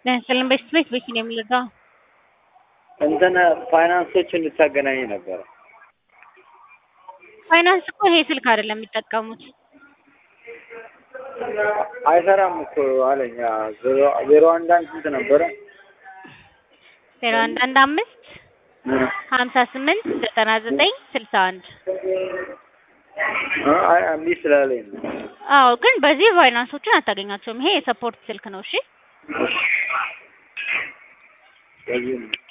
ለምሳሌ ቤት ቤት ቤት ነው የሚልከው። እንትን ፋይናንሶች እንድታገናኝ ነበረ። ፋይናንስ እኮ ይሄ ስልክ አይደለም የሚጠቀሙት። አይሰራም እኮ አለኝ። ዜሮ ዜሮ አንድ አንድ ስንት ነበረ? ዜሮ አንድ አንድ አምስት ሀምሳ ስምንት ዘጠና ዘጠኝ ስልሳ አንድ አይ እምቢ ስላለኝ ነው። አዎ ግን በዚህ ፋይናንሶችን አታገኛቸውም። ይሄ የሰፖርት ስልክ ነው። እሺ እሺ። ስለዚህ ነው